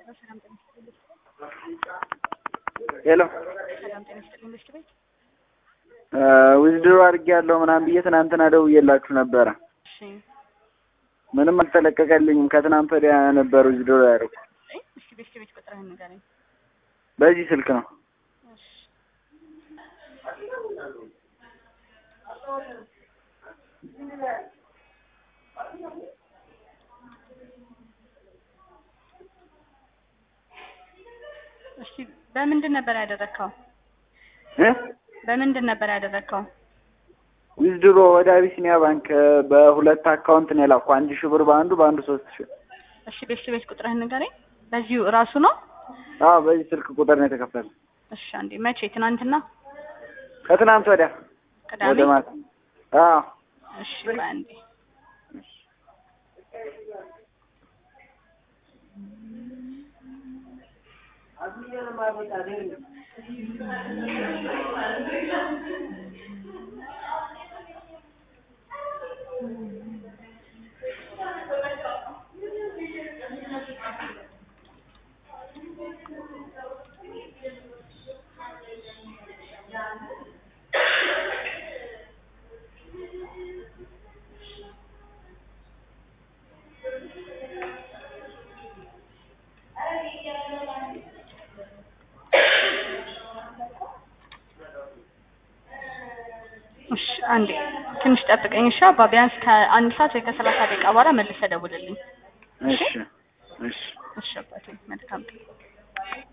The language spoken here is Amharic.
ሄሎ ሰላም ጤና ይስጥልኝ ምሽት ቤት ዊዝድሮ አድርጌያለሁ ምናምን ብዬ ትናንትና ደውዬላችሁ ነበረ። እሺ ምንም አልተለቀቀልኝም። ከትናንት ወዲያ ነበር ዊዝድሮ ያደረኩት። እ እስኪ ቤት ቤት ቁጥርህን ንገረኝ። በዚህ ስልክ ነው። እሺ እሺ በምንድን ነበር ያደረግከው? እ በምንድን ነበር ያደረግከው? ዊዝድሮ ወደ አቢሲኒያ ባንክ በሁለት አካውንት ነው የላኩ። አንድ ሺህ ብር በአንዱ በአንዱ ሶስት ሺህ እሺ ቤት ቤት ቁጥርህን ንገረኝ። በዚሁ እራሱ ነው? አዎ በዚህ ስልክ ቁጥር ነው የተከፈለ። እሺ አንዴ መቼ? ትናንትና ከትናንት ወዲያ ቅዳሜ? ወደ ማታ። አዎ እሺ በአንዴ እሺ አንዴ ትንሽ ጠብቀኝ እሺ አባ ቢያንስ ከአንድ ሰዓት ወይ ከሰላሳ ደቂቃ በኋላ መልሰህ ደውልልኝ እሺ እሺ እሺ አባቴ መልካም ቀን